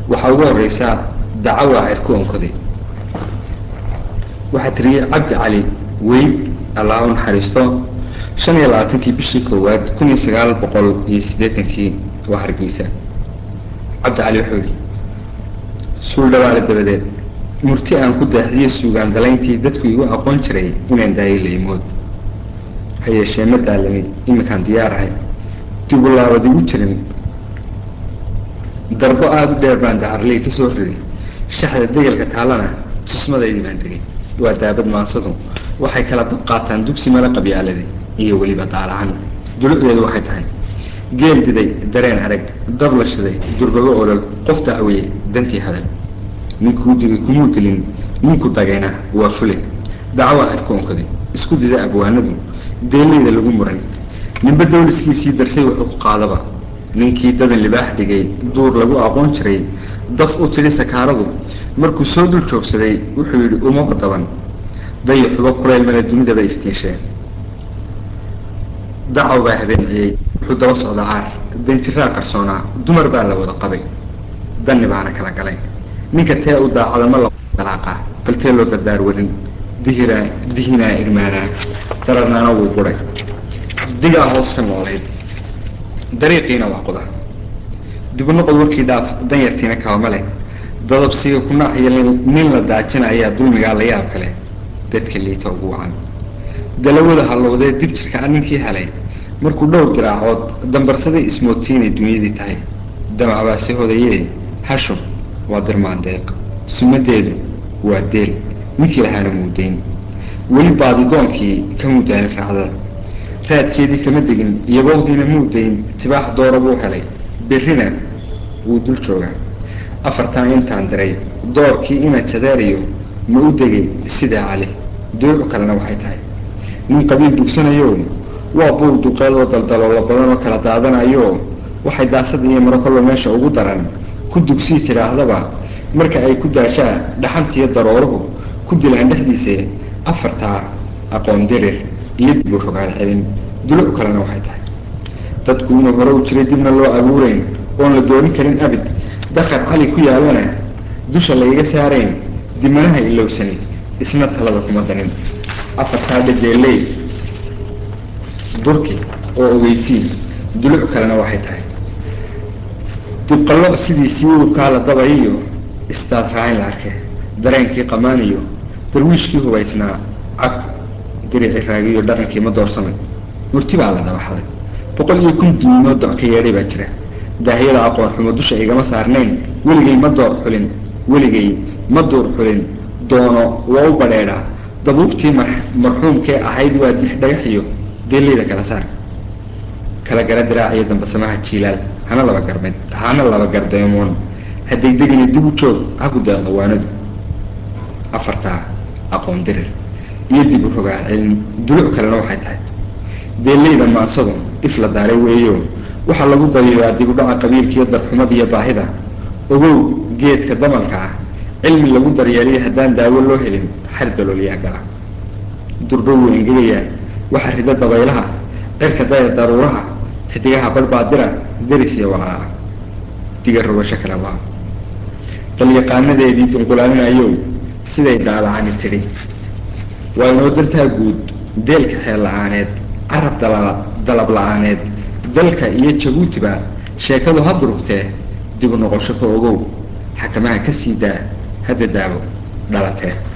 waxaa ugu horeysaa dacawa cirku onkoday waxaa tiriyey cabdi cali weyd allah u naxariisto shan iyo labaatankii bishii koowaad kun iyo sagaal boqol iyo siddeetankii waa hargeysa cabdi cali wuxuu yihi suul dhawaale dabadeed murti aan ku daaxiyo suugaan dalayntii dadku igu aqoon jiray inaan daayo laymood ha yeeshee ma daalamay iminkaan diyaarahay dibu laabad igu jirin darbo aada u dheer baan dacarley ka soo riday shaxda degelka taalana tusmadaydii baan tegay waa daabad maansadu waxay kala dab qaataan dugsi mala qabyaalada iyo weliba daalahan dulucdeedu waxay tahay geel diday dareen arag dab la shiday durbago olol qof dacweye dantii hadal ninkuu digay kumuu dilin ninku dagayna waa fule dacwaa cirku onkaday isku dida abwaanadu deelayda lagu muran ninba dawliskiisii darsay wuxuu ku qaadaba ninkii dadan libaax dhigay duur lagu aqoon jiray daf u tidhi sakaaradu markuu soo dul joogsaday wuxuu yidhi umaba daban dayaxuba kulaylmada dunidaba iftiinsheen dacaw baa habeenciyey wuxuu daba socda caar danjiraa qarsoonaa dumar baa la wada qabay danni baana kala galay ninka tee u daacada ma ladalaaqaa bal tee loo dardaar warin dihiraa dihinaa irmaanaa dararnaana wuu guray digaa hoos ka noolayd dariiqiina waa quda dibunoqod warkii dhaaf danyartiina kabama leh dadabsiga kunaaxiyo nin la daajina ayaa dulmigaa la yaab kale dadka liita ugu wacan dalawada hallowdee dib jirkaa ninkii helay markuu dhowr diraacood dambarsaday ismoodsiinay dunyadii tahay damacbaase hodayee hashum waa dirmaandeeq sumadeedu waa deel ninkii lahaana muudayn weli baadidoonkii ka mudaalin raacdada raadkeedii kama degin iyobowdiina muudayn tibaax doora buu helay berrina wuu dul joogaa afartan intaan diray doorkii ina jadeerayo ma u degay sidaa cali duucu kalena waxay tahay nin qabiil dugsanayo waa buul duqeedoo daldaloolo badan oo kala daadanayo waxay daasad iyo maro kolba meesha ugu daran ku dugsii tidhaahdaba marka ay ku daashaa dhaxantiiyo darooruhu ku dilaan dhexdiisa afartaa aqoon dirir iyo dib u rogaal celin duluc kalena waxay tahay dadku inuu hore u jiray dibna loo abuurayn oon la doorin karin abid dakar cali ku yaalana dusha layga saarayn dimanaha ilowsani isna talada kuma danin afartaa dhajeeley durki oo ogeysiin duluc kalena waxay tahay dibqallo sidiisii urkaa la dabayiyo istaad raayn la arke dareenkii qamaaniyo darwiishkii hubaysnaa cag dirici raagiyo dhaqankii ma doorsamay murti baa la dabaxday boqol iyo kun diimood doc ka yeedhay baa jira daahiyada aqoon xumo dusha igama saarnayn weligay ma door xulin weligay ma duur xulin doono waa u badheedhaa dabuubtii mar marxuumkee ahayd waa dix dhagaxiyo deelayda kala saar kala gara diraaciyo dambasamaha jiilaal hana laba garmed hana laba gardeemoon hadday degina dib u joog ha ku deeqdo waanadu afartaa aqoon dirir iyo dib u rogaa celin duluc kalena waxay tahay deelayda maansadu if la daaray weeyo waxaa lagu dariiraa dib u dhaca qabiilkiiyo darxumada iyo baahida ogow geedka damalka ah cilmi lagu daryeeliyo haddaan daawo loo helin xar dalooliyaa gala durba wuu engegayaa waxa rida dabaylaha cirka daya daruuraha xidigaha badhbaadira deris iyo walaaca diga rubasho kale waa dalyaqaanadeedii dunqulaalinayow siday daalacani tidhi waa inoo dantaa guud deelka xeel la-aaneed carab dalab la-aaneed dalka iyo jabuutiba sheekadu ha durugtee dib u noqosho ka ogow xakamaha ka sii daa hadda daabo dhalatee